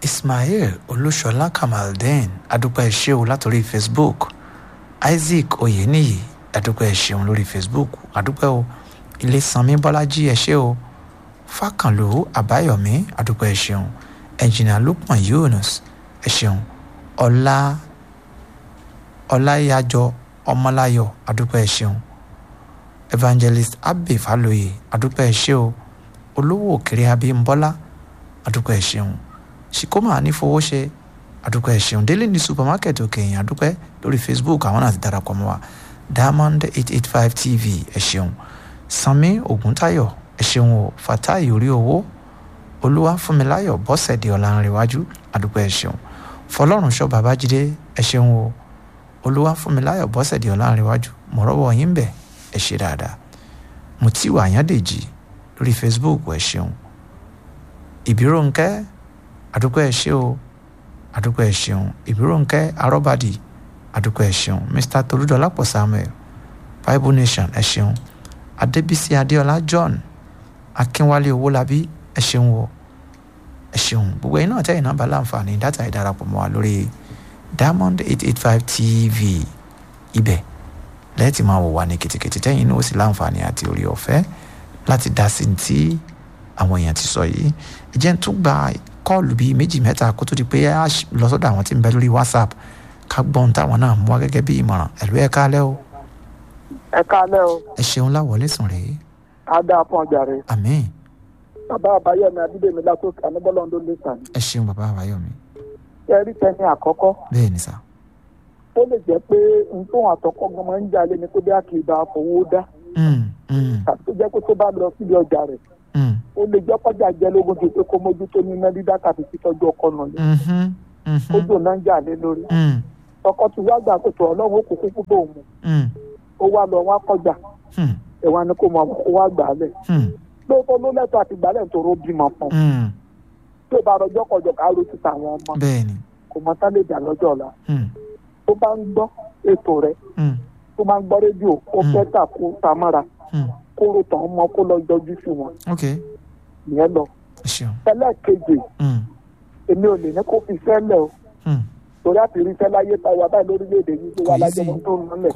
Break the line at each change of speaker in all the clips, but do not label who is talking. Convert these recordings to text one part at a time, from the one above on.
ismail olúṣọlá kamaldeen adúpẹ́ ṣéun látòrí facebook isaac oyeniyi adúpẹ́ ṣéun lórí facebook adúpẹ́ o ilé sanmi bọ́lájí ẹ ṣé o fákànlò àbáyọ̀mí adúpẹ́ ṣéun ẹnjìnà lukman yunus ẹ ṣéun ọlá ọláyàjọ ọmọláyọ̀ adúpẹ́ ṣéun evangelist abbey faloye adúpẹ́ ṣé o olówó òkèrè abímbọ́lá adúpẹ́ ṣéun ṣìkómà nífowóṣe adúpẹ́ ẹ̀ṣẹ̀un délé ní supermarket òkèèyàn adúpẹ́ lórí facebook àwọn náà ti darapọ̀ mọ́ wa diamond eight eight five tv ẹ̀ṣẹ̀un sanmi oguntayo ẹ̀ṣẹ̀un o fatai orí owó olúwa fúnmiláyọ̀ bọ́sẹ̀dé ọ̀làǹrẹ̀wájú adúpẹ́ ẹ̀ṣẹ̀un fọlọ́run ṣọ́ babájídé ẹ̀ṣẹ̀un o olúwa fúnmiláyọ̀ bọ́sẹ̀dé ọ̀làǹrẹ̀wájú mọ̀rọ́wọ́ yín bẹ̀ ẹ̀ ṣe dáadáa mutiwa àyàndèjì lórí facebook ẹ̀ṣẹ̀un ìbíròǹkẹ́ àdúpẹ́ ẹ ṣé o àdúpẹ́ ẹ ṣeun ìbíròǹkẹ́ arọ́bàdì àdúpẹ́ ẹ ṣeun mr tolúdọ̀lápọ̀ samuel bible nation ẹ ṣeun adébísí adéọlá john akínwálé owólabí ẹ ṣeun o ẹ ṣeun gbogbo ẹ̀yin náà tẹ́yìn náà bá láǹfààní dátà ìdarapọ̀ mọ́ wa lórí diamond eight eight five tv ibẹ̀ lẹ́ẹ̀tì máa wò wá ní kìtìkìtì tẹ́yìn náà ó sì láǹfààní àti orí ọ̀fẹ́ láti dá sí ti àwọn èèyàn ti sọ yìí ẹ jẹ́ ń tún gba kọ́ọ̀lù bíi méjì mẹ́ta kó tó di pé a lọ sọ́dọ̀ àwọn tí ń bẹ lórí whatsapp ká gbọ́n táwọn náà mú wá gẹ́gẹ́ bí ìmọ̀ràn ẹ̀lú ẹ̀ kálẹ́ o.
ẹ kálẹ́ o.
ẹ ṣeun láwọlé sùn rèé.
a dáa fún ọjà rẹ.
àmín.
bàbá àbáyọmí adídèmí látòkè ànábọ́lọ́ndó lè sàn.
ẹ ṣeun bàbá àbáyọmí.
ṣe rí tẹni àkọ́kọ́.
bẹ́ẹ̀ ni sà.
ó lè jẹ́ pé nǹkan àtọ́kọ́ gan máa ń jalè ní kó bí a kì í bá fowó dá. tàbí tó jẹ́ pé tó bá lọ síbi ọjà rẹ̀ ó lè jẹ́ kọjá jẹ́ lógún ju pé kó mójútó ní iná dídá tàbí títọ́jú ọkọ nà lé ó dùn náà ń jà lé lórí ọkọ tí wàá gbà pé tó ọlọ́run ó kó kúkú bò mu ó wá lọ wá kọjá ẹ̀wọ̀n ni kò mọ kó wá gbà á lẹ̀ lóòótọ́ ló lẹ́tọ̀ àti gbà lẹ́yìn tó ró bímọ fún tó bá rọjọ́ kọjọ ká ro ti tàwọn ọmọ kò mọ tá lè jà lọ́jọ́ ọ̀la tó bá ń gbọ́ ètò rẹ̀ tó bá ń gbọ́ rédíò ó fẹ́ tà kó tamara kóró tàn án mọ kó lọ yọjú sí wọn. ìyẹn lọ. ẹlẹ́ẹ̀kejì èmi ò lè ní kó fi sẹ́lẹ̀ o. torí àti rí sẹ́lẹ̀ ayé ta wà báyìí lórílẹ̀‐èdè yìí tó wà lájọ́ wọn tó ń lọlẹ̀.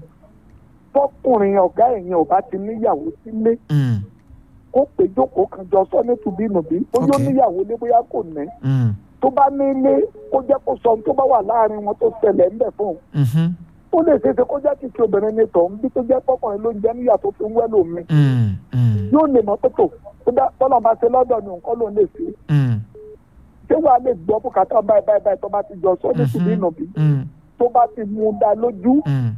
tọkùnrin ọ̀gá ẹ̀yìn ò bá ti níyàwó sílé. kó pé jókòó kan jọ sọ ní tùbínùbí bóyá ó níyàwó lé bóyá kò ní. tó bá ní ilé kó jẹ́ kó sọ ohun tó bá wà láàrin wọn tó ṣẹlẹ̀ ńbẹ̀ fún un ó lè ṣeéṣe kó jẹ́ kìkì obìnrin ní tọ̀ ń bí tó jẹ́ pọ́kùnrin ló ń jẹ́ níyà tó fi ń wẹ́ lómi. yóò lè mọ pé tò tọ́lọ́ bá ṣe lọ́dọ̀ ní nǹkan ló lè ṣe. ṣé wàá lè gbọ́ bùkátà báyìí báyìí báyìí tó bá ti jọ sọ ní tìbí ìnàbí tó bá ti mú un dá lójú.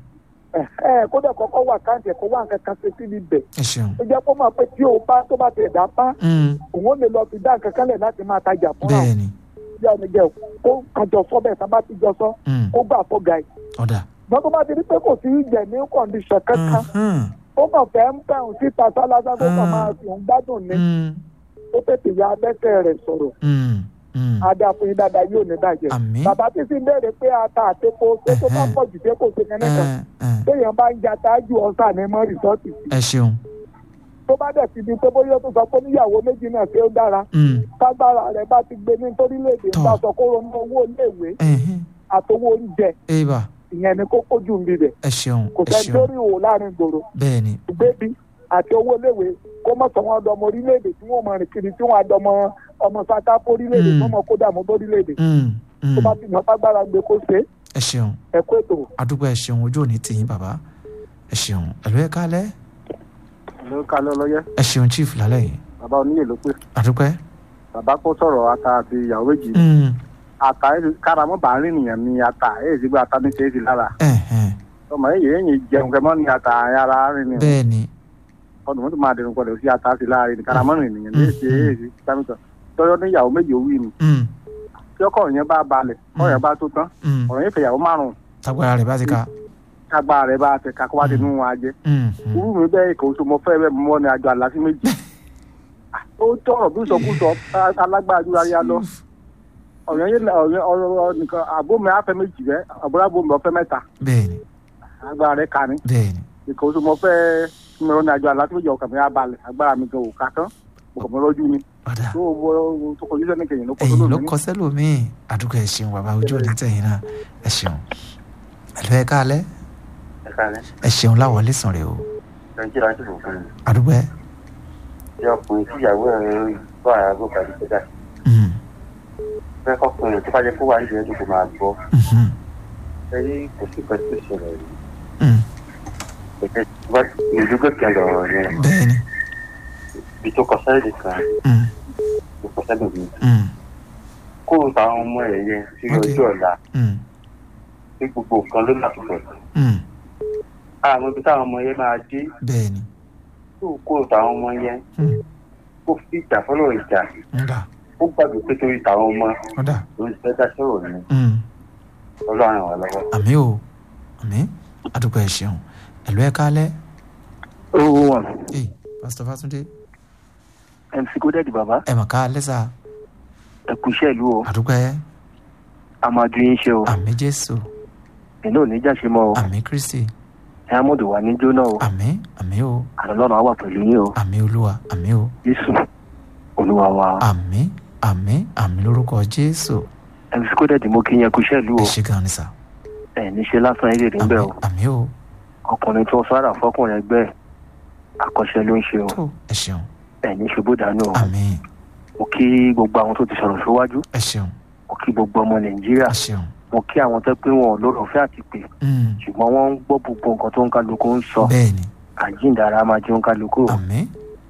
kódà kọ́kọ́ wà káàntì ẹ̀kọ́ wà nǹkan kan ṣe síbi bẹ̀. ó jẹ́ kó máa pé tí o bá tó bá ti ẹ̀dá pa òun ó lè lọ fi dá nǹkan kan lẹ̀ láti máa tajà fúnra òun. yá ni jẹ́ kó kájọ sọ bẹ́ẹ̀ sábà ti jọ sọ kó gbà fọ́ gàì ṣùgbọ́n tó bá ti rí pé kò sí ìjẹ̀ ní kọ̀ǹdíṣàn kankan ó kàn fẹ́ ń bẹ̀rù síta sálásá tó kàn máa fi òun gbádùn ní ó tètè ya abẹ́sẹ̀ rẹ̀ sọ̀rọ̀ adáfin dáadáa yóò ní bàjẹ́ bàbá tí sì ń béèrè pé ata àtepo ṣé tó bá pọ̀ jù ṣé kò ṣe kẹ́nẹ́ kan téèyàn bá ń ja tájú ọ̀sà ní mọ́ rìsọ́ọ̀tì sí.
ẹ ṣeun.
tó bá dẹ̀ ti di pé bóyá ó tún sọ pé níyàwó méjì náà ṣé ó dára kágbára rẹ̀ bá ti gbé ní torílẹ̀-èdè ń bá sọ kó ronú owó iléèwé àtowó oúnjẹ ìyẹn ni kókó jù ń bibẹ̀.
ẹ ṣeun
kò sẹ́ni tó rí òwò láàrin gbòòrò.
bẹ́ẹ̀ni.
gbébi àti owó iléèwé kó mọ̀ sọ wọn dọmọ orílẹ̀-èdè tí wọ́n mọ̀ rìn kiri tí wọ́n á dọmọ ọmọ sata orílẹ̀-èdè tí wọ́n mọ̀ kó dààmú bórílẹ̀-èdè. tó bá ti yàn fagbára gbé kó ṣe.
ẹ ṣeun
ẹ kó ètò.
àdúgbò ẹ ṣeun ojú òní tìyín bàbá ẹ ṣeun ẹlò ẹ kálẹ́.
ẹlò kálẹ́ ọlọ́yẹ.
ẹ ṣeun chief lálẹ́ yìí.
bàbá oníyè ló pè.
àdúgbò ẹ.
bàbá kó sọ̀rọ̀ ata àti ìyàwó méjì ata káramọ́ bá rìn nìyẹn ní ata èyí sì gbé ata ní ṣe é sí lára. ọmọ yìí yéèyàn jẹun kẹmọ́ ní ata ara rìn nìyẹn.
bẹ́ẹ̀ni.
ọdún mọ́tò máa dẹnu pọ̀lẹ̀ sí ata sí láàrin ní káramọ́ rìn nìyẹn ní èsì èyí sí sámítọ̀ tọ́jọ́ ní ìyàwó méjì ó wí ni. tí ọkọ yẹn bá balẹ̀ ọ̀rọ̀ yẹn bá tó tán ọ̀rọ̀ yẹn fẹ̀yàwó márùn-ún.
tagbara rẹ̀ bá ti ka.
tagbara rẹ̀ bá ti ka kó wá ti nú wọn ajẹ́. irú mi bẹ́ẹ̀ kò so mo fẹ́ bẹ́ẹ̀ mọ́ ni àjọ àlàsí méjì. ó tọrọ bí sọkúsọ alágbára jù láyé lọ ọ̀yàn yẹn ọ̀yàn ọ̀rọ̀ nìkan àbómi afẹ́ méjì bẹ́ àbúrò àbómi ọ̀fẹ́ mẹ́ta.
bẹ́ẹ̀ni.
agbára rẹ̀ ka ni.
bẹ́ẹ̀ni.
ìkà oṣù mọ fẹ́ mìíràn ní àjọ aláṣẹ́méjì ọkàn mi á balẹ̀ agbára mi gan òkà tán. mo kàn mọ́ lọ́jú ni
ọ̀dà
tó mo tó kọjú sẹ́ni kẹyìn ló kọ́
ẹ̀yìn ló
lómi
kọ sẹ́lòmíì àdúgbò ẹ̀ ṣeun bàbá ojú òní tẹ̀yìn náà ẹ̀ ṣeun ẹ̀lú ẹ̀ káalẹ́
ẹ̀ka rẹ̀
ẹ̀ ṣeun láwọlé sàn rè o
nàìjíríà ti fò fún mi
àdúgbò ẹ̀
bí ọkùnrin tí ìyàwó ẹ̀ bá àgọ́ kàdé kẹta
mhm,
fẹ́ kọkùnrin tó bá jẹ́ kó wà nídìí ẹ̀dùn kò máa gbọ́
mhm,
ẹ̀rí kò sí ìpẹ́ tó ṣẹlẹ̀ rí
mhm.
ẹ̀jẹ̀ tó bá ìdúgbò kan lọ̀rọ̀ yẹn
bẹ́ẹ̀ni
ibi tó kọ sẹ́ẹ̀dì kan
mhm,
tó kọ sẹ́ẹ̀dì mi
mhm,
kó o ta àwọn ọmọ ẹ̀ yẹn sí
Ok.
ọjọ́ ọ̀la
mhm,
pé gbogbo nǹkan ló látúbọ̀
mhm.
àwọn ibi táwọn ọmọ yẹn máa dé
bẹ́ẹ̀ni
tó kó o ta àwọn ọmọ yẹn
mhm,
kó fi ìjà fọlọ́ ìjà
ọ̀dà
ó gbàgbé pé torí tàwọn ọmọ
ọ̀dà
ló ń fẹ́ dá sọ̀rọ̀ ni
mhm.
ọlọ́run wà lọ́wọ́.
àmì o àmì àdúgbò ẹ̀ ṣeun ẹ̀lú ẹ̀ káalẹ́
ó wà
ẹ̀ pásítọ̀ fásúndé
mc kódẹ́ẹ̀dì bàbá
ẹ̀ mà káalẹ́ sà
ẹ̀kú iṣẹ́ ìlú o
àdúgbò ẹ̀
àmàdù yín ṣe o
àmì jésù
ẹ̀yin ò ní jáṣe mọ́ o
àmì kristi
diamond wà ní jóná o
àmì àmì o
àlọ́lọ́run á wà pẹ̀lú yín o
àmì olúwa àmì o
jésù olúwa wa
àmì àmì àmì lórúkọ jésù
mc kódẹ́ẹ̀dì mo kí yín ẹ̀kú iṣẹ́ ìlú o
ẹ ṣe gan ni sà
ẹ̀ ní ṣe lásán eré rẹ̀ ń
àmì
bẹ̀ o
àmì o
ọkùnrin tó sára fọkùnrin ẹgbẹ́ ẹ̀, àkọ́ṣe ló ń ṣe o
tó ẹ ṣeun
ẹ̀ ní ṣubú dànù o
àmì
mo kí gbogbo àwọn tó ti sọ̀rọ̀ síwájú
ẹ ṣeun
mo kí gbogbo ọmọ nàìjíríà
ẹ ṣeun
mo kí àwọn tó pé wọn ò lórọ̀ fẹ́ àti pè
Mm,
ṣùgbọ́n wọ́n ń gbọ́ gbogbo nǹkan tó ń kálukú ń sọ
bẹ́ẹ̀ni
àjíǹdàrà máa jẹun kálukú o.
àmì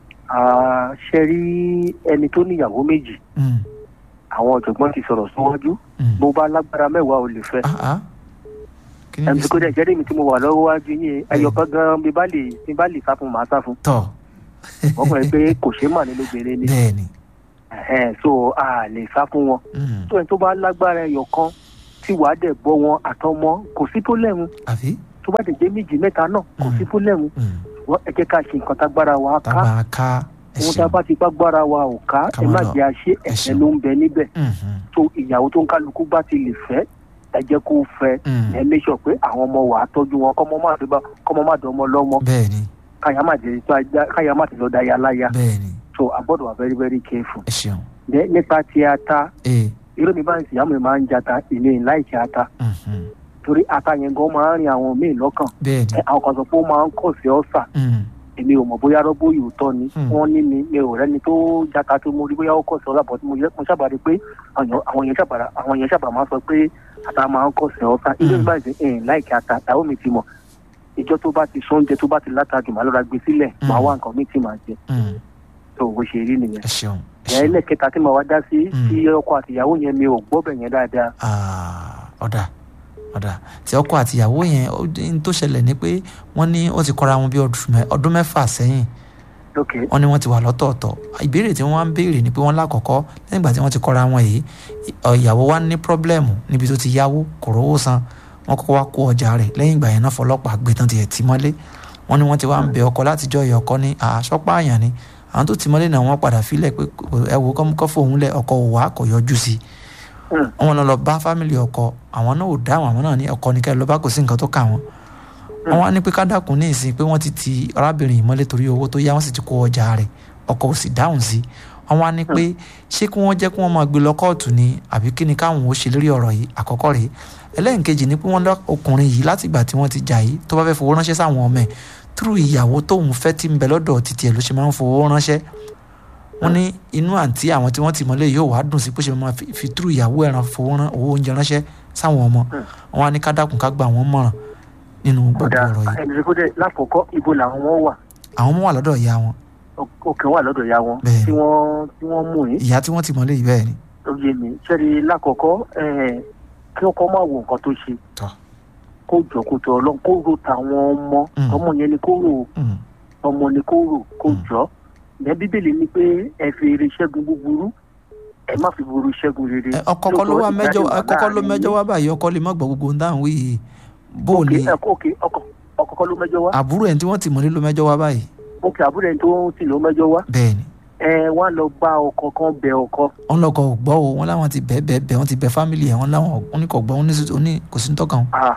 Ah, ṣe rí ẹni tó níyàwó méjì
mm,
àwọn ọ̀jọ̀gbọ́n ti sọ̀rọ̀ síwájú
mm.
bó bá lágbára mẹ́wàá ò lè fẹ́.
ah ah kí ni
ẹnì
bí
kó dẹ̀ jẹ́rìí mi tí mo wà lọ́wọ́ wájú yín ẹyọkan gan bí bá lè bí bá lè sá fún màá sá fún
tọ̀
ọkùnrin pé kò ṣeé mà ní lóbìnrin ni
bẹ́ẹ̀ni
Ẹ̀hẹ́n, so a lè sá fún wọn
mm,
tó ẹni tó bá lágbára ẹyọkan tí wàá dẹ̀ bọ́ wọn àtọmọ kò sí tó lẹ́hun
àbí
tó bá dẹ̀ jẹ́ méjì mẹ́ta náà kò sí tó lẹ́hun
mm,
wọ́n ẹ jẹ́ ká ṣe nǹkan tágbára wa
tá
ká
a máa ká ẹ
ohun tá a
ṣeun
bá ti gbágbára wa ò ká
Ká
ẹ
má
má
lọ.
jẹ́ àṣẹ
Ẹ
ẹ̀ṣẹ̀
ṣeun.
ló ń bẹ níbẹ̀
Mhm,
tó ìyàwó tó ń kálukú bá ti lè fẹ́ ẹ jẹ́ kó fẹ́
mm,
ẹ make sure pé àwọn ọmọ wa tọ́jú wọn kọ́mọ má dé bá kọ́mọ má dán ọmọ lọ́mọ
bẹ́ẹ̀ni
káyà má dé tó ajá káyà má ti lọ da ya láya
bẹ́ẹ̀ni
so a gbọ́dọ̀ wà very very careful.
ẹ ṣeun
Ní- nípa ti ata
ee
irú mi báyìí ìyá mi máa ń jata ilé láìsí ata
mhm,
torí ata yẹn gan máa ń rin àwọn míì lọ́kàn
bẹ́ẹ̀ni
Ẹ, àwọn kan sọ pé ó máa ń kọ̀ sí ọ̀sà
mm,
èmi ò mọ̀ bóyá rọ́bó yóò tọ́ ni
Hmm.
wọ́n ní mi mi ò rẹ́ni tó jata tó mo rí bóyá ó kọ̀ sí ọ̀sà bọ̀ tí mo yẹ- mo sábà rí pé àwọn àwọn yẹn sábà àwọn yẹn sábà máa sọ pé ata máa ń kọ̀ sí ọ̀sà ilé
Hmm.
mi báyìí ẹ̀yìn láìkí ata ìyàwó mi ti mọ̀ ìjọ tó bá ti sóúnjẹ tó bá ti látàjù màá lọ́ra gbé sílẹ̀
Hmm.
màá wá nǹkan mi tí màá jẹ
mm,
tó bó ṣe rí nìyẹn.
ẹ ṣeun ẹ
ìyá
ṣeun
ẹlẹ́kẹta tí màá wá dá sí
Hmm.
tí ọkọ àtìyàwó yẹn mi ò gbọ́ bẹ̀ yẹn dáadáa
Ah, ọ̀dà ọ̀dà tí ọkọ àtìyàwó yẹn ó dé- n tó ṣẹlẹ̀ ni pé wọ́n ní ó ti kọ́ra wọn bí ọdún mẹ́- ọdún mẹ́fà sẹ́yìn
lókè
wọ́n ní wọ́n ti wà lọ́tọ̀ọ̀tọ̀ ìbéèrè tí wọ́n wá ń béèrè ni pé wọ́n lákọ̀ọ́kọ́ lẹ́yìn ìgbà tí wọ́n ti kọ́ra wọn yìí ọ̀, ìyàwó wa ní pírọ́blẹ́mù níbi tó ti yáwó kò rówó san wọ́n kọ́kọ́ wá kó ọjà rẹ̀ lẹ́yìn ìgbà yẹn náà fọlọ́pàá gbé tán tiẹ̀ tì mọ́lé wọ́n ní wọ́n ti wá ń bẹ ọkọ látijọ́ ìyá ọkọ ní àṣọpá àyàn ni àwọn tó tì mọ́lé náà wọ́n padà fílẹ̀ pé ẹ wo kọ́ fóun lẹ̀ ọkọ òwà kò yọjú sí i
Hmm.
wọn lọ lọ bá fámìlì ọkọ àwọn náà ò dáhùn àwọn náà ní ọkọ ní kẹ́ lọ bá kò sí nǹkan tó kà wọ́n wọn wá ní pé kádàkùn ní ìsìn pé wọ́n ti ti arábìnrin yìí mọ́lé torí owó tó yá wọ́n sì ti kó ọjà rẹ̀ ọkọ ò sì dáhùn sí wọn wá ní pé ṣé kí wọ́n jẹ́ kí wọ́n máa gbé lọ kóòtù ni àbí kí ni káwọn ò ṣe lórí ọ̀rọ̀ yìí àkọ́kọ́ rèé ẹlẹ́nkejì ni pé wọ́n lọ ọkùnrin yìí láti ìgbà tí wọ́n ti jà yìí tó bá fẹ́ fowó ránṣẹ́ sáwọn ọmọ ẹ̀ túrú ìyàwó tóun fẹ́ tí ń bẹ lọ́dọ̀ títí ẹ̀ ló ṣe máa ń fowó ránṣẹ́ wọ́n ní inú àǹtí àwọn tí wọ́n ti mọ́lé yóò wá dùn sí pé ṣe máa fi- fi túrú ìyàwó ẹ̀ràn fowó rán owó oúnjẹ ránṣẹ́ sáwọn ọmọ wọn á ní ká dákun ká gba àwọn mọ̀ràn nínú gbogbo
ọ̀dà
ọ̀rọ̀ yìí
ẹni tó dẹ̀ lákòókò ibo làwọn wọn wà
àwọn ọmọ wà lọ́dọ̀ ìyá wọn
òkè wà lọ́dọ̀ ìyá wọn
Bẹ́ẹ̀ni.
tí wọ́n tí wọ́n mú yín
ìyá tí wọ́n ti mọ́lé yìí bẹ́ẹ̀ ni
ó yé mi sẹ́ni lákòókò ẹ̀, kí ọkọ máa wo nǹkan tó ṣe
Tọ́.
kó jọ kó tọ ọlọ́run kó ro tàwọn ọmọ
Mm.
ọmọ yẹn ni kó rò
Mm,
ọmọ ni kó rò kó
Mm.
jọ ẹ bíbélì ni pé ẹ fi eré ṣẹ́gun búburú ẹ má fi burú ṣẹ́gun rere.
ẹ, ọkọ kọ́ ló wá
Lóòótọ́
mẹ́jọ
ìgbà
ọkọ kọ́ ló
láàrin
mẹ́jọ
yín.
wá báyìí ọkọ lè má gbọ́ gbogbo ohun táwọn wí yìí bó o
Òkè,
lè
ẹ, òkè, ọkọ ọkọ kọ́ ló mẹ́jọ wá
àbúrò ẹ̀ tí wọ́n ti mọ́lé ló mẹ́jọ wá báyìí
òkè àbúrò ẹni tó ń tì ló mẹ́jọ wá
bẹ́ẹ̀ ni
ẹ wọ́n á lọ bá ọkọ kan bẹ ọkọ
wọ́n lọ́kọ̀ ò gbọ́ o wọ́n láwọn ti bẹ́ẹ̀ bẹ́ẹ̀ bẹ́ẹ̀ wọ́n ti bẹ fámìlì ẹ̀ wọ́n láwọn wọ́n ní kò gbọ́ wọ́n ní sí- wọ́n ní kò sí ní tọ́kàn
ah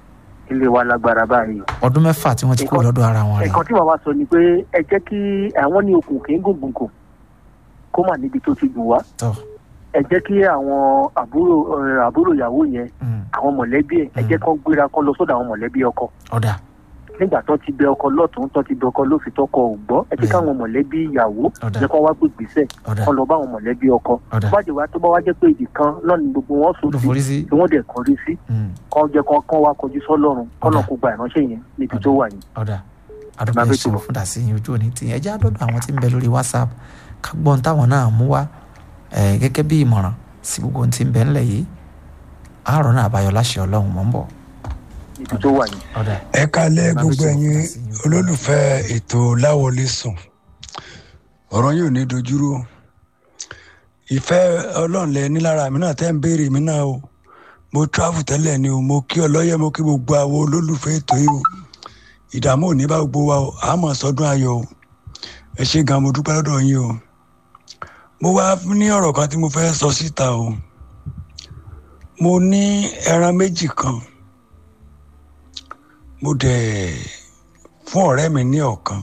ilé wa lágbára báyìí.
ọdún mẹ́fà tí wọ́n ti kúrò lọ́dọ̀ ara wọn rẹ̀
ẹ̀kan tí màmá sọ ni pé ẹ jẹ́ kí àwọn ní okùn kì í gùngùn kù kó mà níbi tó ti dùn wá
tọ́
ẹ jẹ́ kí àwọn àbúrò ẹ, àbúrò ìyàwó yẹn
mm,
àwọn mọ̀lẹ́bí ẹ̀ ẹ jẹ́ kán gbéra kán lọ sọ́dọ̀ àwọn mọ̀lẹ́bí ọkọ
ọ̀dà
nígbà tó ti bẹ ọkọ lọ́tún tó ti bẹ ọkọ lófin tọkọ ò gbọ́ ẹ jẹ́
Mm.
káwọn mọ̀lẹ́bí ìyàwó
ọ̀dà
jẹ́ kán wá pé gbèsè
ọ̀dà
kán lọ bá àwọn mọ̀lẹ́bí ọkọ
ọ̀dà
tó bá jẹ́ wá tó bá wá jẹ́ pé ibì kan náà ni gbogbo wọn sùn
ló
sí
forí sí
tí wọ́n dẹ̀ kọrí sí
mm,
kán jẹ́ kán kán wá kọjú sọ́lọ́run kọ́nà
Ọ̀dà.
kó gba ìránṣẹ́ yẹn níbi tó wà yẹn.
ọ̀dà àdúgbò
Máa
ẹ̀
fẹ́
ṣeun
tó.
fún dàsí yín ojú òní tìyẹn ẹjẹ́ àdọ́dọ̀ àwọn tí ń bẹ lórí whatsapp ká gbọ́n táwọn náà mú wá ẹ̀ gẹ́gẹ́ bí ìmọ̀ràn sí gbogbo ohun tí ń bẹ ńlẹ̀ yìí àárọ̀ náà àbáyọ láṣẹ ọlọ́run mọ̀ ń bọ̀
níbi tó wà yẹn.
ọ̀dà
ẹ kalẹ̀
Máa
gbogbo
fi
ẹ̀yin
sọ̀rọ̀ sí i.
olólùfẹ́ ètò láwọlé sùn ọ̀rọ̀ yóò ní dojúrú ìfẹ́ ọlọ́run lẹ ní lára mi náà tẹ́ ń béèrè mi náà o mo travel tẹ́lẹ̀ ni o mo kí ọlọ́yẹ mo kí gbogbo àwọn olólùfẹ́ ètò yìí o ìdààmú ò ní bá gbogbo wa o àmọ́ sọdún ayọ̀ o ẹ ṣe gan mo dúpẹ́ lọ́dọ̀ yín o mo wá ní ọ̀rọ̀ kan tí mo fẹ́ sọ síta o mo ní ẹran méjì kan mo dẹ̀ fún ọ̀rẹ́ mi ní ọ̀kan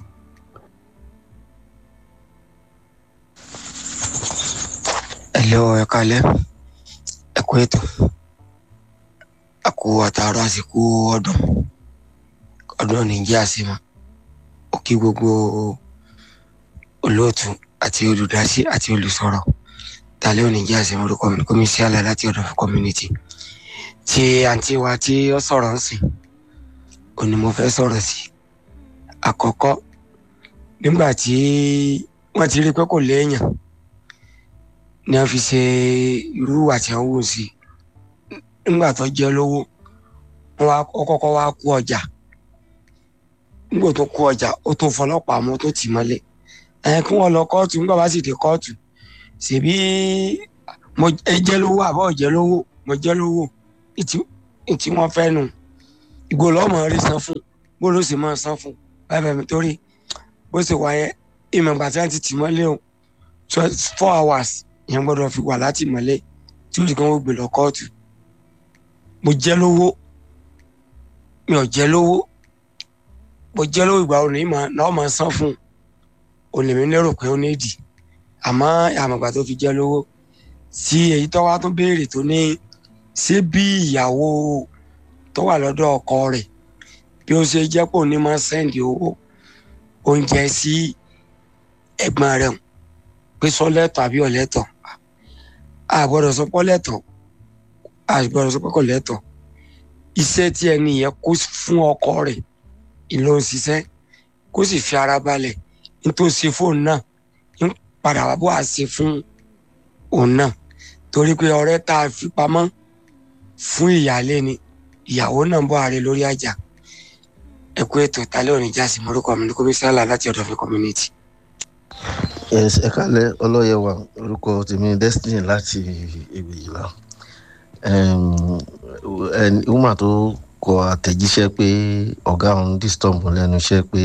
ẹlẹ́ o ẹ kalẹ́ ẹ kú ètò a kú àtàrà àsìkò ọdún ọdún nìjẹ́ àsìmọ́ ó kí gbogbo olóòtú àti olùdásí àti olùsọ̀rọ̀ tàlẹ́ òní jẹ́ àsìmọ́ orúkọ mi kọ́mi sí àlàyé láti ọ̀dọ̀ fún community tí àǹtí wa tí ó sọ̀rọ̀ ń sìn òní mo fẹ́ sọ̀rọ̀ sí àkọ́kọ́ nígbà tí wọ́n ti rí pé kò léèyàn ni a fi ṣe irú àti àwọn wò sí nígbà tó jẹ lówó wọn wá ó kọ́kọ́ wá kú ọjà nígbà tó kú ọjà ó tó fọlọ́pàá mọ́ tó tì mọ́lẹ̀ ẹ kí wọ́n lọ kóòtù nígbà bá sì dé kóòtù ṣèbí mo ẹ jẹ lówó àbọ̀ jẹ lówó mo jẹ lówó ìtì ìtì wọn fẹ́ nu ìgò lọ́mọ rí san fún bó ló sì máa san fún báyìí báyìí mi torí bó ṣe wáyé ìmọ̀ ìgbà tí wọ́n ti tì mọ́lẹ̀ o four hours yẹn gbọ́dọ̀ fi wà láti mọ́lẹ̀ tí ó sì kàn ó gbé lọ kóòtù mo jẹ́ lówó mi ò jẹ́ lówó mo jẹ́ lówó ìgbà òní mà náà máa san fún un òní mi lérò pé ó nídìí àmọ́ àmọ̀gbà tó fi jẹ́ lówó tí èyí tó wá tún béèrè tó ní ṣé bí ìyàwó tó wà lọ́dọ̀ ọkọ rẹ̀ bí ó ṣe jẹ́ pò ní máa sẹ́ǹdì owó oúnjẹ sí ẹ̀gbọ́n rẹ̀ hùn pé sọ́lẹ́tọ̀ àbí ọ̀lẹ́tọ̀ a gbọ́dọ̀ sọ pé ọ̀lẹ́tọ̀ a gbọ́dọ̀ sọ pé kò lẹ́tọ̀ iṣẹ́ tí ẹni yẹn kó fún ọkọ rẹ̀ ìlò òṣìṣẹ́ kó sì fi ara balẹ̀ nítorí ṣe fóònù náà ń padà wá bó a ṣe fún òun náà torí pé ọ̀rẹ́ tá a fi pamọ́ fún ìyáálé ni ìyàwó náà ń bọ̀ ààrẹ lórí àjà ẹ̀kú ètò ìtàlẹ́ òní jásí morúkọ mi ní kọ́mísálà láti ọ̀dọ̀ fi community.
yes ẹ kálẹ̀ ọlọ́yẹ̀wà orúkọ tèmi destiny láti ìgbèjìlá woman tó kọ àtẹ̀jíṣẹ́ pé ọ̀gá òun disturb òun lẹ́nu iṣẹ́ pé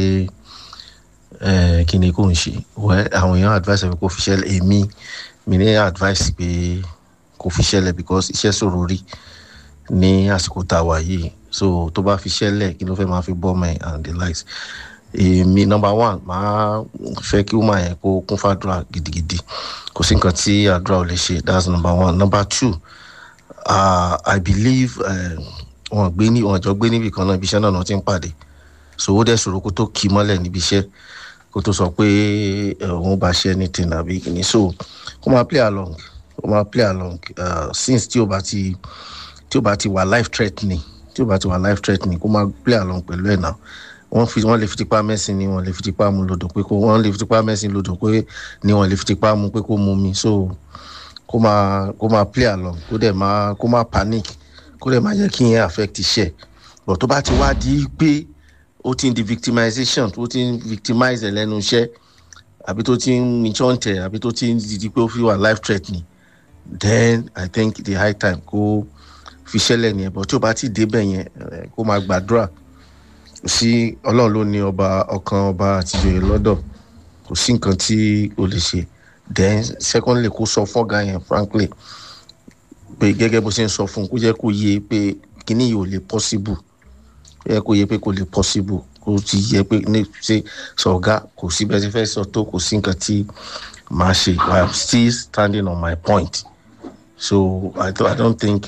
kí ni kò ń ṣe wẹ́ àwọn èèyàn advice pé kò fi ṣẹlẹ̀ èmi mi ní advice pé kò fi ṣẹlẹ̀ because iṣẹ́ ṣòro rí ní àsìkò tá a wà yìí so tó bá fi ṣẹlẹ̀ kí ló fẹ́ máa fi bọ́ mẹ́ and the likes èmi number one máa fẹ́ kí woman yẹn kó kún fàdúrà gidigidi kò sí nǹkan tí àdúrà ò lè ṣe that's number one number two uh, i believe wọn gbé ní wọn jọ gbé níbi kan náà ibi iṣẹ́ náà náà ti ń pàdé so ó dẹ̀ ṣòro kó tó kí mọ́lẹ̀ níbi iṣẹ́ kó tó sọ pé òun bá ṣe anything àbí kìíní so kó máa play along kó máa play along uh, since tí o bá ti tí o bá ti wà life threatening tí o bá ti wà life threatening kó máa play along pẹ̀lú ẹ̀ náà wọ́n fi wọ́n lè fi tipa mẹ́sìn ni wọ́n lè fi tipa mu lodò pé kó wọ́n lè fi tipa mẹ́sìn lodò pé ni wọ́n lè fi tipa mu pé kó mu mi so kó máa kó máa play along kó dẹ̀ máa kó máa panic kó dẹ̀ máa yẹ kí yẹn affect iṣẹ́ but tó bá ti wá di pé ó ti ń di victimization tó ti ń victimize ẹ̀ lẹ́nu iṣẹ́ àbí tó ti ń ìṣọ́ǹtẹ̀ àbí tó ti ń di pé ó fi wà life threatening then i think the high time kó fi ṣẹlẹ̀ nìyẹn but tí ó bá ti débẹ̀ yẹn kó máa gbàdúrà sí ọlọ́run ló ní ọba ọkàn ọba àtijọ́ lọ́dọ̀ kò sí nǹkan tí o lè ṣe then secondly kó sọ fọ́gà yẹn frankly pé gẹ́gẹ́ bó ṣe ń sọ fún un kó jẹ́ kó yé pé kíní yìí ò lè possible kó yẹ kó yé pé kò lè possible kó ti yẹ pé ní ṣe sọ̀gá kò sí bẹ́ẹ̀ ṣe fẹ́ sọ tó kò sí nǹkan tí máa ṣe i am still standing on my point so i, I don't think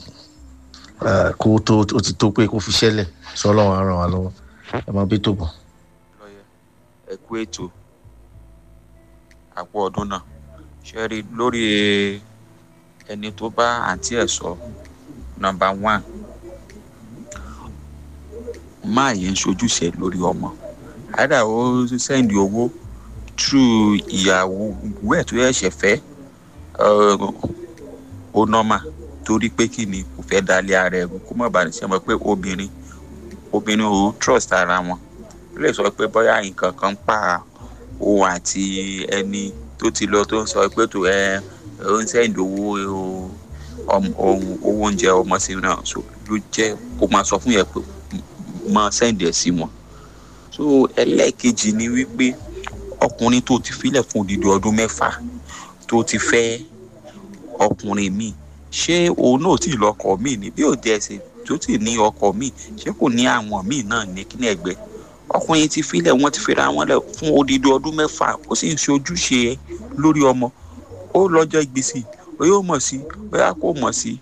kó tó ó ti tó pé kó fi ṣẹlẹ̀ sọlọ́run á ràn wá lọ́wọ́ ẹ máa bí tó bọ̀.
ẹ kú ètò àpò ọdún náà ṣe rí lórí ẹni tó bá àǹtí ẹ̀ sọ nọmba one máa yẹn ṣojúṣe lórí ọmọ àdá ó sẹ́ndì owó through ìyàwó ẹ̀ tó ẹ̀ṣẹ̀ fẹ́ ó nọ́mà torí pé kí ni kò fẹ́ dalẹ̀ ara ẹ̀ kó má bàa ṣe mọ̀ pé obìnrin obìnrin ò trust ara wọn ó lè sọ pé bóyá nǹkan kan pa òun àti ẹni tó ti lọ tó ń sọ pé tó ẹ ó ń sẹ́ndì owó ohun owó oúnjẹ ọmọ sí náà so ló jẹ́ kó máa sọ fún yẹn pé máa sẹ́ndì ẹ̀ sí wọn so ẹlẹ́ẹ̀kejì ni wípé ọkùnrin tó ti filẹ̀ fún odidi ọdún mẹ́fà tó ti fẹ́ ọkùnrin míì ṣé òun náà tí ì lọ́kọ míì ní bí òde ẹ̀sìn tó ti ní ọkọ míì ṣé kò ní àwọn míì náà ní kíní ẹ̀gbẹ́ ọkùnrin ti filẹ̀ wọ́n ti fira wọn lẹ̀ fún odidi ọdún mẹ́fà ó sì ń ṣe ojúṣe lórí ọmọ ó lọ́jọ́ gbèsè ó yóò mọ̀ sí bóyá kò mọ̀ sí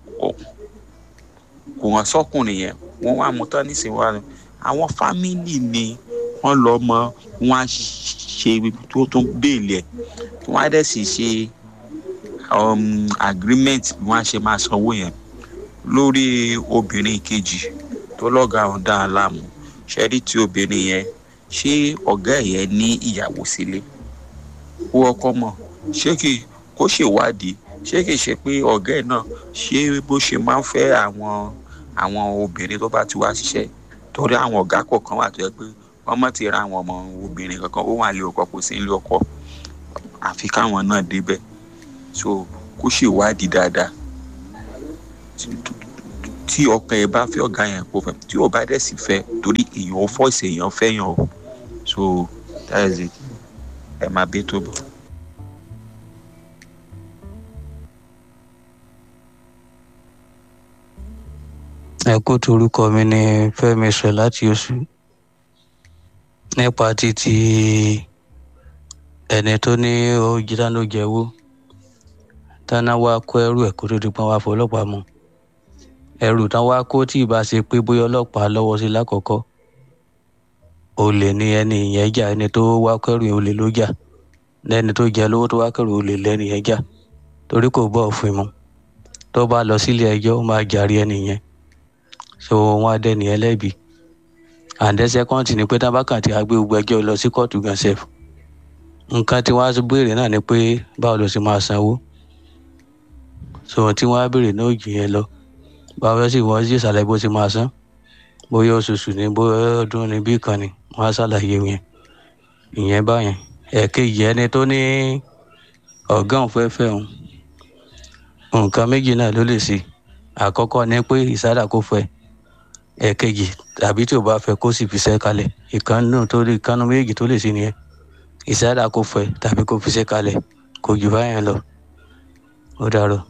kò hàn sọ́kùnrin yẹn wọ́n wá mú tán nísìnyí wá àwọn fámìlì ni wọ́n lọ mọ wọ́n á ṣe tó tún béèlì ẹ̀ wọ́n á dẹ̀ sì ṣe um, agreement bí wọ́n á ṣe máa sanwó yẹn lórí obìnrin kejì tó lọ́gàá ọ̀dà aláàmú ṣẹ́rí tí obìnrin yẹn ṣé ọ̀gá ẹ̀ yẹn ní ìyàwó sílé ó ọkọ mọ̀ ṣé kì kó ṣèwádìí ṣé kì í ṣe pé ọ̀gá ẹ̀ náà ṣé bó ṣe máa ń fẹ́ àwọn àwọn obìnrin tó bá ti wá ṣiṣẹ́ torí àwọn ọ̀gá kọ̀ọ̀kan wà tó yẹ pé wọ́n mọ̀ ti ra àwọn ọmọ obìnrin kankan ó wà lé ọkọ kò sí lé ọkọ àfi káwọn náà débẹ̀ so kó ṣèwádìí dáadáa tí ọkàn ẹ bá fẹ́ ọ̀gá yẹn kó fẹ́ tí ò bá dẹ̀ sì fẹ́ torí èèyàn ó fọ́ọ̀sì èèyàn fẹ́yàn o so that is it ẹ máa bí tó bọ̀.
ẹ kó torúkọ mi ní fẹmi sọ láti oṣù nípa títí ẹni tó ní ó dáná jẹwó táná wá kó ẹrù ẹ kó tó di pọn wá fọlọpàá mú ẹrù tán wá kó tí ìbá ṣe pé bóyá ọlọpàá lọwọ sí lákọọkọ olè ní ẹni ìyẹn jà ẹni tó wá kẹrù olè ló jà lẹni tó jẹ lówó tó wá kẹrù olè lẹni yẹn jà torí kò bọ òfin mu tó bá lọ sílé ẹjọ ó máa jàre ẹni yẹn so wọn á dẹni ẹlẹbi and then second ni pé tábàkàn tí a gbé gbogbo ẹjọ lọ sí kóòtù gan sef nǹkan tí wọn á béèrè náà ni pé báwo ló ṣe máa sanwó so tí wọn á béèrè náà jù yẹn lọ báwo sì wọ́n sì ṣàlàyé bó ṣe máa san bóyá oṣooṣù ni bóyá ọdún ni bí kan ni wọ́n á ṣàlàyé yẹn ìyẹn báyẹn ẹ̀ẹ̀kejì ẹni tó ní ọ̀gá òun fẹ́ fẹ́ òun nǹkan méjì náà ló lè ṣe àkọ́kọ́ ni pé ìsádà kò fẹ́ ẹ̀ẹ̀kejì tàbí tí ò bá fẹ́ kó sì fi ṣẹ́ kalẹ̀ ìkànnù tó lè ìkànnù méjì tó lè ṣe nìyẹn ìsádà kò fẹ́ tàbí kó fi ṣẹ́ kalẹ̀ kò jù báyẹn lọ ó dàrọ.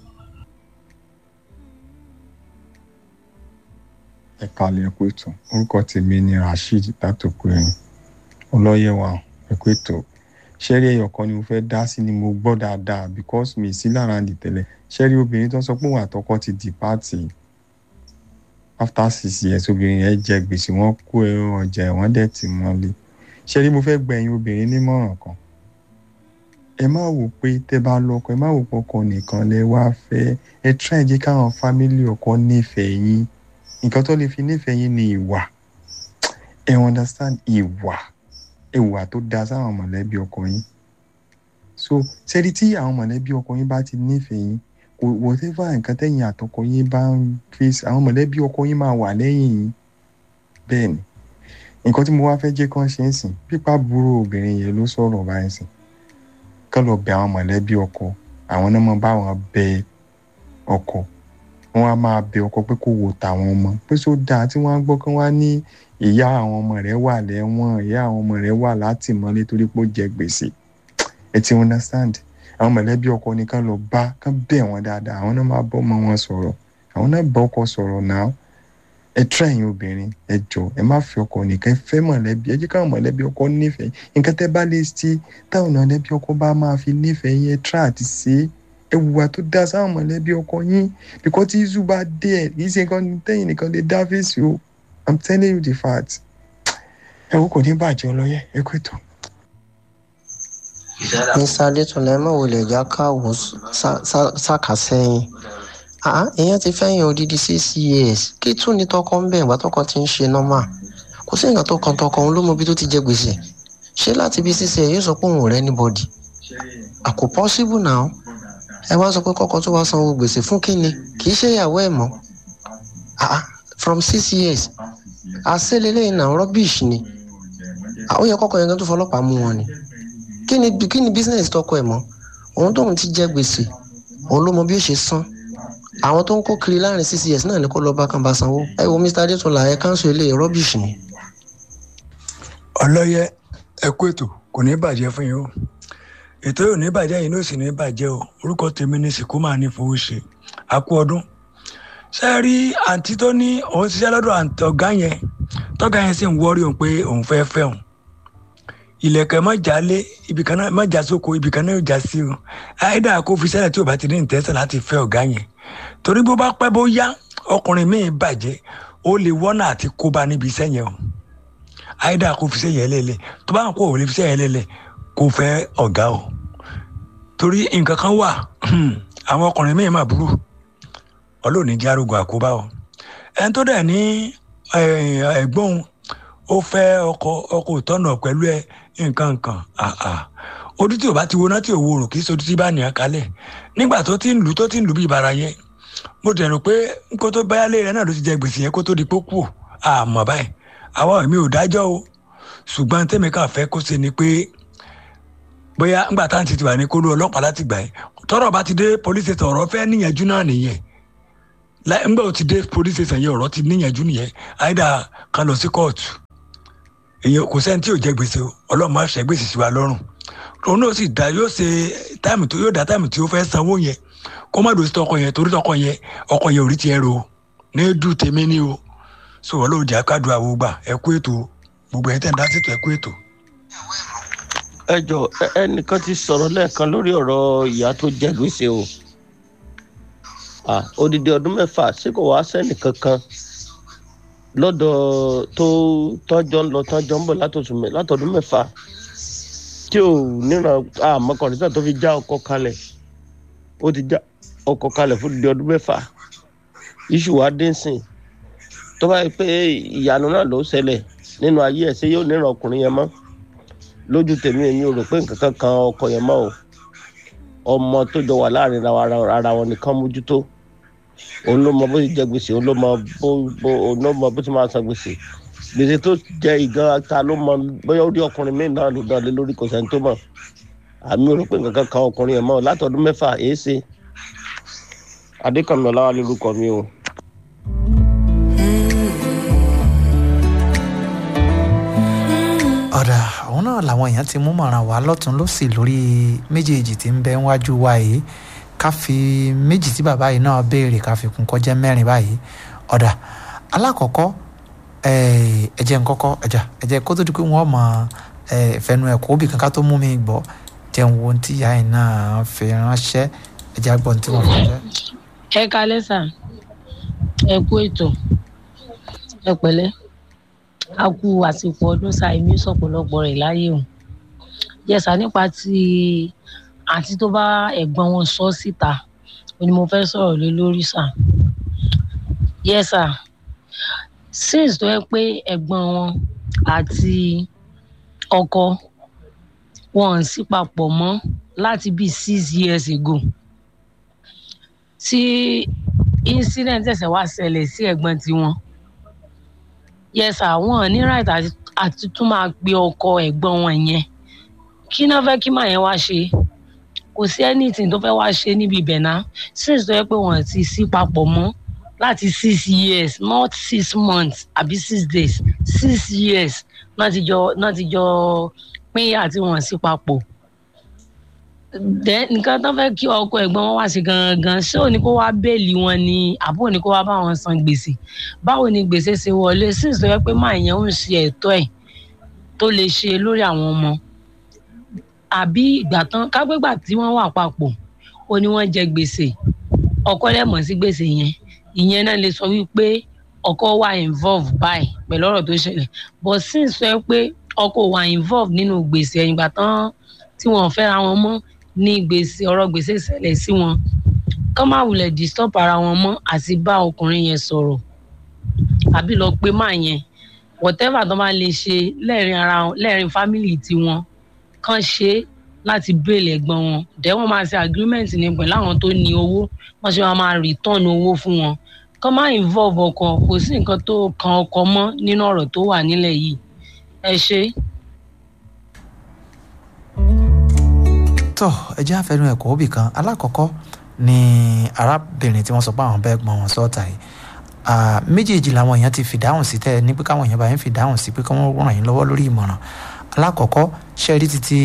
ẹ kalẹ̀ ẹ kú ètò orúkọ tèmi ni rasheed látòkùnrin ọlọ́yẹ̀ wa ẹ kú ètò ṣẹ́rí ẹyọ kan ni mo fẹ́ dá sí ni mo gbọ́ dáadáa because mi sí lára ń di tẹ́lẹ̀ ṣẹ́rí obìnrin tó ń sọ pé òun àtọkọ ti di pààtì after six years obìnrin yẹn jẹ gbèsè wọn kó ẹran ọjà ẹ̀wọ̀n dẹ̀ tì mọ́lé ṣẹ́rí mo fẹ́ gbẹ̀yìn obìnrin nímọ̀ràn kan ẹ má wò pé tẹ́ bá lọ́kọ ẹ má wò pé ọkọ nìkan lẹ wá fẹ́ ẹ try jẹ́ káwọn fámílì ọkọ nífẹ̀ẹ́ yín nǹkan tó lè fi nífẹ̀ẹ́ yín ni ìwà ẹ understand ìwà ìwà tó da sáwọn mọ̀lẹ́bí ọkọ yín so sẹ́ni tí àwọn mọ̀lẹ́bí ọkọ yín bá ti nífẹ̀ẹ́ yín kò whatever nǹkan tẹ̀yìn àtọkọ yín bá ń face àwọn mọ̀lẹ́bí ọkọ yín máa wà lẹ́yìn yín bẹ́ẹ̀ ni nǹkan tí mo wá fẹ́ jẹ́ kán ṣe ń sìn pípa burú obìnrin yẹn ló sọ̀rọ̀ báyìí sìn kán lọ bẹ àwọn mọ̀lẹ́bí ọkọ àwọn náà mọ báwọn bẹ ọkọ wọn á máa bẹ ọkọ pé kó wo tàwọn ọmọ pé só dáa tí wọn á gbọ́ kán wá ní ìyá àwọn ọmọ rẹ̀ wà lẹ́wọ̀n ìyá àwọn ọmọ rẹ̀ wà látìmọ́lé torí pé ó jẹ gbèsè ẹ ti understand àwọn mọ̀lẹ́bí ọkọ ni kán lọ bá kán bẹ̀ wọ́n dáadáa àwọn náà máa bọ́ ọmọ wọn sọ̀rọ̀ àwọn náà bá ọkọ sọ̀rọ̀ náà ẹ try ẹ̀yin obìnrin ẹ jọ ẹ má fi ọkọ nìkan ẹ fẹ́ mọ̀lẹ́bí ẹ jẹ́ káwọn mọ̀lẹ́bí ọkọ nífẹ̀ẹ́ nǹkan tẹ́ bá lè ṣe táwọn mọ̀lẹ́bí ọkọ bá máa fi nífẹ̀ẹ́ yín ẹ try àti ṣe é ẹ wùwà tó dá sáwọn mọ̀lẹ́bí ọkọ yín bíkọ́ tí iṣu bá dé ẹ̀ kì í ṣe nǹkan tẹ́yìn nìkan lè dá fèsì o i'm telling you the fact ẹ wò kò ní bàjẹ́ ọlọ́yẹ ẹ kó ètò.
mr adétúnlẹ̀ mọ̀ wọlé ẹ̀já káwọ́ sáka sẹ́yìn èèyàn ti fẹ́yìn odidi six years kí tún ní tọkọ ń bẹ̀ ìgbà tọkọ ti ń ṣe normal kò sí nǹkan tó kan tọkọ òun ló mọ ibi tó ti jẹ gbèsè ṣé láti bí sísè yóò sọ pé òun ò rẹ́ anybody àkó possible now ẹ wá sọ pé kọ́kọ́ tó wá sanwó gbèsè fún kínni kì í ṣe ìyàwó ẹ̀ mọ́ from six years àṣẹlélẹ́yìn náà rubbish ni ó yẹ kọ́kọ́ yẹn kan tó fọlọ́pàá mú wọn ni kí ni kí ni business tọkọ ẹ̀ mọ́ òun tóun ti jẹ gbèsè òun ló mọ bí ó ṣe san àwọn tó ń kó kiri láàrin six years náà ni kó lọ bá kan bá sanwó ẹ wo mr adétúnlá ẹ káńsù ilé rubbish ni.
ọlọ́yẹ ẹ kú ètò kò ní bàjẹ́ fún yín o ètò yóò ní bàjẹ́ yìí ló sì ní bàjẹ́ o orúkọ tèmi ní sìkú máa ní fowó ṣe àkú ọdún ṣe rí àǹtí tó ní òun ṣiṣẹ́ lọ́dọ̀ àǹtí ọ̀gá yẹn tọ́gá yẹn sì ń wọ́rí òun pé òun fẹ́ fẹ́ òun ilẹ̀kẹ̀ mọ́jà lé ibìkan náà mọ́jà sóko ibìkan náà yóò já sí o àìdá kó fi sẹ́lẹ̀ tí ò bá ti ní ìtẹ́sẹ̀ láti fẹ́ ọ̀gá yẹn torí bó bá pẹ́ bó yá ọkùnrin míì bàjẹ́ ó lè wọ́nà àti kóbá níbi iṣẹ́ yẹn o àìdá kó fi sẹ́yìn ẹlẹ́lẹ̀ tó bá ń kó òun lè fi sẹ́yìn ẹlẹ́lẹ̀ kó fẹ́ ọ̀gá o torí nǹkan kan wà àwọn ọkùnrin míì máa burú ọlọ́ọ̀ni jẹ́ arógo àkóbá o ẹni tó dẹ̀ ní ẹ̀gbọ́n ó fẹ́ ọkọ ọkọ ìtọ́nà pẹ̀lú ẹ nǹkan nǹkan ojú tí ò bá ti wo náà tí ò wo rò kí sojú tí bá nìyàn kalẹ̀ nígbà tó ti ń lù tó ti ń lù bí ìbára yẹn mo dẹ̀ rò pé kó tó báyálé rẹ náà ló ti jẹ gbèsè yẹn kó tó di pé kú àmọ́ báyìí àwa mi ò dájọ́ o ṣùgbọ́n tẹ́mi kàn fẹ́ kó ṣe ni pé bóyá ńgbà tá à ń ti wà ní kólú ọlọ́pàá láti gbà yẹn tọ́rọ̀ bá ti dé police station ọ̀rọ̀ fẹ́ níyànjú náà nìyẹn ńgbà ó ti dé police station yẹn ọ̀rọ̀ ti níyànjú nìyẹn àìdá kan lọ sí kóòtù èyàn kò sẹ́ni tí yóò jẹ gbèsè o ọlọ́run máa ṣẹ́ gbèsè sí wa lọ́rùn òun náà sì dá yóò ṣe táìmù tó yóò dá táìmù tí ó fẹ́ sanwó yẹn kó má dòsí tọkọ yẹn torí tọkọ yẹn ọkọ yẹn ò rí tiẹ̀ ro ní dùn tèmi ní o so ọlọ́run jẹ́ àkádùn àwọn gbà ẹ kú ètò gbogbo ẹ̀ tẹ̀ ń dá sí ètò ẹ kú ètò.
ẹ jọ ẹnìkan ti sọ̀rọ̀ lẹ́ẹ̀kan lórí ọ̀rọ̀ ìyá tó jẹ gbèsè o odidi ọdún mẹ́fà ṣé kò wá sẹ́nì kankan lọ́dọ̀ tó tọ́jọ́ ń lọ tọ́jọ́ ń bọ̀ látọdún mẹ́fà tí ò níran àmọ́kànlélá tó fi já ọkọ̀ kalẹ̀ ó ti já ọkọ̀ kalẹ̀ fún di ọdún mẹ́fà iṣu wa dé sìn tó bá yẹ pé ìyanu náà ló ṣẹlẹ̀ nínú ayé ẹ̀ ṣé yóò níran ọkùnrin yẹn mọ́ lójú tèmi èmi ò rò pé nǹkan kan kan ọkọ yẹn mọ́ o ọmọ tó jọ wà láàrin ara wọn nìkan mójútó òun ló mọ bó ti jẹ gbèsè òun ló mọ bó bó òun ló mọ bó ti máa san gbèsè gbèsè tó jẹ ìgan ta ló mọ bóyá ó rí ọkùnrin míì náà ló dán lé lórí kò sẹ́ni tó mọ̀ àmì ò rò pé nǹkan kan kan ọkùnrin yẹn mọ́ látọdún mẹ́fà èé ṣe adékànmí ọláwà lórúkọ mi o.
ọ̀dà òun náà làwọn èèyàn ti mú mọ̀ràn wá lọ́tún lọ́sì lórí méjèèjì tí ń bẹ níwájú wa yìí ká fi méjì tí bàbá yìí náà béèrè ká fi kún kọjá mẹ́rin báyìí ọ̀dà alákọ̀ọ́kọ́ ẹ̀jẹ̀ nkọ́kọ́ ẹ̀jà ẹ̀jẹ̀ kó tó di pé wọ́n mọ ìfẹ́nu ẹ̀kọ́ òbí kankan tó mú mi gbọ́ jẹun wo tí ìyá yìí náà fi ránṣẹ́ ẹ̀jẹ̀ àgbọ̀n tí wọ́n fi ránṣẹ́.
ẹ kalẹ́ sà ẹ kú ètò ẹ pẹ̀lẹ́ a kú àsìkò ọdún sa èmi sọ̀pọ̀lọpọ̀ rẹ̀ láyé o yẹsà nípa ti àti tó bá ẹ̀gbọ́n wọn sọ síta ó ní mo fẹ́ sọ̀rọ̀ lé lórí sà yẹsà since tó yẹ pé ẹ̀gbọ́n wọn àti ọkọ wọn sì papọ̀ mọ́ láti bíi six years ago tí incident ẹ̀sẹ̀ wá ṣẹlẹ̀ sí ẹ̀gbọ́n tiwọn yes àwọn ní right àti tún máa pe ọkọ ẹ̀gbọ́n wọn yẹn kí náà fẹ́ kí màá yẹn wá ṣe kò sí anything tó fẹ́ wá ṣe níbi ibẹ̀ náà since tó yẹ pé wọ́n ti sí papọ̀ mọ́ láti six years not six months àbí six days six years náà ti jọ náà ti jọ pínyà tí wọ́n sí papọ̀ dẹ nǹkan tó fẹ́ kí ọkọ ẹ̀gbọ́n wọn wá sí gangan ṣé òní kó wá bẹ́ẹ̀lì wọn ni àbó òní kó wá bá wọn san gbèsè báwo ni gbèsè ṣe wọlé sí ìsọyẹ pé máa yẹn ń ṣe ẹ̀tọ́ ẹ̀ tó lè ṣe lórí àwọn ọmọ àbí ìgbà tán kágbégbà tí wọ́n wà papọ̀ ó ní wọ́n jẹ gbèsè ọkọ lẹ́mọ̀ sí gbèsè yẹn ìyẹn náà lè sọ wípé ọkọ wà involve báyìí pẹ̀lú ọ̀rọ̀ tó ṣẹlẹ̀ but sí ìsọyẹ pé ọkọ wà involve nínú gbèsè ẹ̀yìn ìgbà tán tí wọ́n fẹ́ra wọn mọ́ ní gbèsè ọ̀rọ̀ gbèsè ṣẹlẹ̀ sí wọn kán má wulẹ̀ disturb ara wọn mọ́ àti bá ọkùnrin yẹn sọ̀rọ̀ àbí lọ pé máa yẹn whatever tó bá lè ṣe lẹ́ẹ̀rin ara wọn lẹ́ẹ̀rin family tiwọn kán ṣe láti bèèlè ẹ̀gbọ́n wọn dẹ́ wọ́n máa ṣe agreement ní pẹ̀lú àwọn tó ní owó wọ́n ṣe máa return owó fún wọn kán má involve ọkọ kò sí nǹkan tó kan ọkọ mọ́ nínú ọ̀rọ̀ tó wà nílẹ̀ yìí ẹ ṣe.
tọ́ ẹ jẹ́ àfẹnu ẹ̀kọ́ òbí kan alákọ̀ọ́kọ́ ni arábìnrin tí wọ́n sọ pé àwọn bẹ́ẹ̀ gbọ́n wọn sọ́ọ̀tà yìí méjèèjì làwọn èèyàn ti fìdáhùn sí tẹ́ ẹ ní pé káwọn èèyàn bá yẹn fìdáhùn sí pé kí wọ́n ràn yín lọ́wọ́ lórí ìmọ̀ràn alákọ̀ọ́kọ́ ṣe rí títí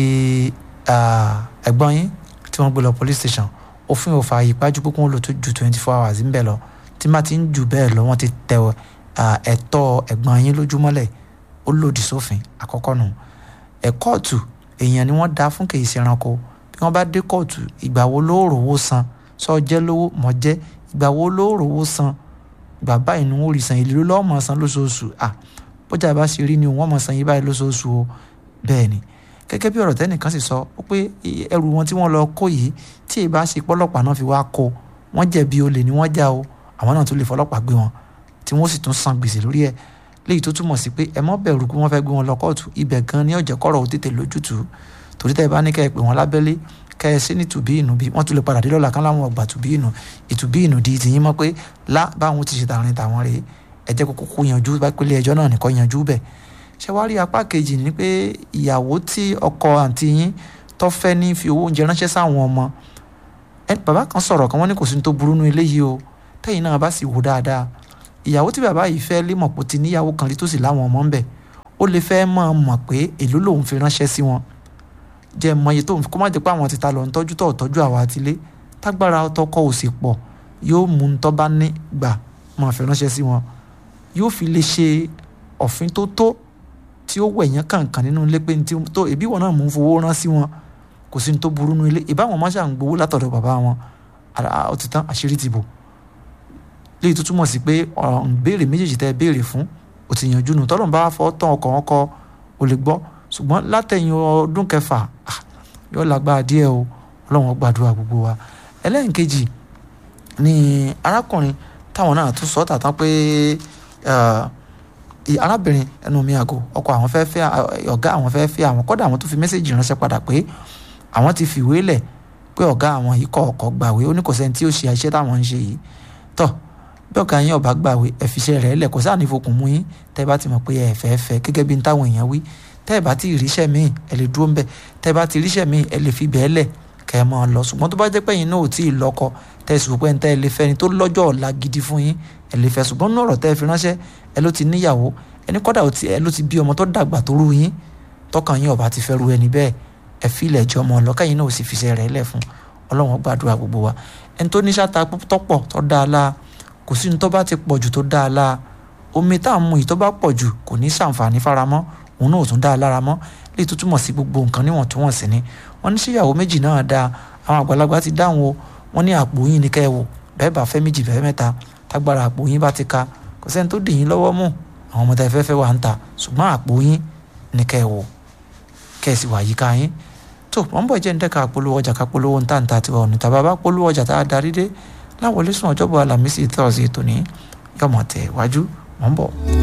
ẹ̀gbọ́n yín tí wọ́n gbé lọ police station òfin ò fààyè pájú pé kí wọ́n lò tó ju twenty four hours ń bẹ̀ lọ tí má ti ń jù bẹ́ẹ̀ lọ wọ́n ti tẹ ẹ̀tọ́ ẹ̀gbọ́n yín lójúmọ́lẹ̀ ó lòdì sófin àkọ́kọ́ nù ẹ̀ kóòtù èèyàn ni wọ́n dá fún kèé ṣe ẹranko bí wọ́n bá dé kóòtù ìgbà wo ló rówó san sọ jẹ́ lówó mọ̀ jẹ́ ìgbà wo ló rówó san ìgbà báyìí ni wọ́n rí san ìlú lọ́wọ́ mọ̀ san lóṣooṣù à bọ́jà bá ṣe rí ni wọ́n mọ̀ san yín báyìí lóṣooṣù o bẹ́ẹ̀ ni gẹ́gẹ́ bí ọ̀rọ̀ tẹ́nìkan sì sọ ó pé ẹrù wọn tí wọ́n lọ kó yìí tí ì bá ṣe pọ́lọ́pàá náà fi wá kó wọ́n jẹ̀bi olè ni wọ́n já o àwọn náà tún lè fọlọ́pàá gbé wọn tí wọ́n sì tún san gbèsè lórí ẹ̀ léyìí tó túmọ̀ sí pé ẹ mọ́ bẹ̀rù pé wọ́n fẹ́ gbé wọn lọ kóòtù ibẹ̀ gan ni ọ̀jẹ̀ kọ́rọ̀ ó tètè lójútùú torí tẹ́ ẹ bá ní kẹ́ ẹ pè wọ́n lábẹ́lé kẹ́ ẹ sí ní tùbí ìnù bí wọ́n tún lè padà dé lọ́la kán láwọn ọgbà tùbí ìnù ìtùbí ìnù di tìyín mọ́ pé lá báwọn ti ṣe tààrin tàwọn rèé ẹ jẹ́ kókó kó yanjú bá pélé ẹjọ́ náà nìkan yanjú bẹ̀ ṣé wàá rí apá kejì ni pé ìyàwó tí ọkọ àǹtí yín tó fẹ́ ní fi owó oúnjẹ ránṣẹ́ sáwọn ọmọ bàbá kan sọ̀rọ̀ kan wọ́n ní kò sí ní tó burú nu eléyìí o tẹ́yìn náà bá sì wò dáadáa ìyàwó tí bàbá yìí fẹ́ lé mọ̀pọ̀ ti níyàwó kan rí tó sì láwọn ọmọ ń bẹ̀ ó lè fẹ́ mọ̀ mọ̀ pé èló lòun fi ránṣẹ́ sí wọn jẹ́ mọ iye tó kó má jẹ́ pé àwọn ti ta lọ ń tọ́jú tó tọ́jú àwa àtilé tágbára tọkọ ò sì pọ̀ yóò mú un tó bá ní gbà máa fi ránṣẹ́ sí wọn yóò fi lè ṣe ọ̀fin tó tó tí ó wẹ̀yán kàǹkàn nínú ilé pé tó ẹbí wọn náà mú fowó rán sí wọn kò sí ní tó burú nínú ilé ìbáwọn máa ṣàn gbowó látọ̀dọ̀ bàbá wọn ó ti tán àṣírí ti bò léyìí tó túmọ̀ sí pé béèrè méjèèjì tẹ́ béèrè fún ó ti yanjú nù tọ́lọ́mù bá fọ́ tán ọkọ̀ wọn kọ ò lè gbọ́ ṣùgbọ́n látẹ̀yìn ọdún kẹfà yóò lágbára díẹ̀ o ọlọ́run gbàdúrà gbogbo wa ẹlẹ́yìnkejì ni arákùnrin táwọn náà tún sọ tàtàn pé arábìnrin ẹnu mi àgọ́ ọkọ àwọn fẹ́ fẹ́ ọ̀gá àwọn fẹ́ fẹ́ àwọn kọ́dà àwọn tó fi mẹ́sẹ̀gì ránṣẹ́ padà pé àwọn ti fìwé lẹ̀ pé ọ̀gá àwọn yìí kọ̀ ọ̀kọ̀ gbàwé ó ní kò sẹ́ni tí ó ṣe iṣẹ́ táwọn ń ṣe yìí tọ́ bí ọ̀gá yín ọ̀bá gbàwé ẹ̀fíṣẹ́ rẹ̀ lẹ̀ kò sáà ní fokùn mú yín tẹ́ bá ti mọ̀ pé ẹ̀ fẹ́ fẹ́ gẹ́gẹ́ bí táwọn èèyàn wí tẹ́ ẹ bá ti ríṣẹ́ míì ẹ lè dúró ń bẹ̀ tẹ́ ẹ bá ti ríṣẹ́ míì ẹ lè fi bẹ́ẹ̀ lẹ̀ kẹ́ ẹ máa lọ ṣùgbọ́n tó bá jẹ́ pé yín náà ò tí ì lọ́kọ tẹ́ ẹ sì rò pé ń tẹ́ ẹ lè fẹ́ ni tó lọ́jọ́ ọ̀la gidi fún yín ẹ lè fẹ́ ṣùgbọ́n nínú ọ̀rọ̀ tẹ́ ẹ fi ránṣẹ́ ẹ ló ti níyàwó ẹni kọ́dà ẹ ló ti bí ọmọ tó dàgbà tó rú yín tọkàn yín ọba ti fẹ́ ru ẹni bẹ́ẹ̀ ẹ fi ilẹ̀ jọ ọmọ ọlọ́kà yín náà ò sì fiṣẹ́ rẹ̀ lẹ̀ fún ọlọ́run gbàdúrà gbogbo wa ẹni tó níṣà ta tọ́pọ̀ tó dáa láa kò sí ní tó bá ti pọ̀ jù tó dáa láa omi tá à ń mu yìí tó bá pọ̀ jù kò ní sàǹfààní faramọ́ òun náà ò tún dáa lára mọ́ lè tó túmọ̀ sí gbogbo nǹkan níwọ̀ntúnwọ̀nsì ni wọ́n ní síyàwó méjì náà dáa àwọn àgbàlagbà ti dáhùn o wọ́n ní àpò yín ní kẹ́ ẹ wò bẹ́ẹ̀ bá fẹ́ méjì bẹ́ẹ̀ mẹ́ta tágbára àpò yín bá ti ka kò sẹ́ni tó dì yín lọ́wọ́ mú àwọn ọmọ tá ẹ fẹ́ fẹ́ wà ń ta ṣùgbọ́n àpò yín ní kẹ́ ẹ wò kẹ́ ẹ sì wà yíká yín tó wọ́n bọ̀ jẹ́ ń dẹ́ka polówó ọjà ká polówó ń tàǹtà tiwa òní tàbá bá polówó ọjà tá a darí dé láwọlé sùn ọjọ́bọ̀ alámísì tọ́sí tòní yọmọ tẹ̀ wájú wọ́n bọ̀.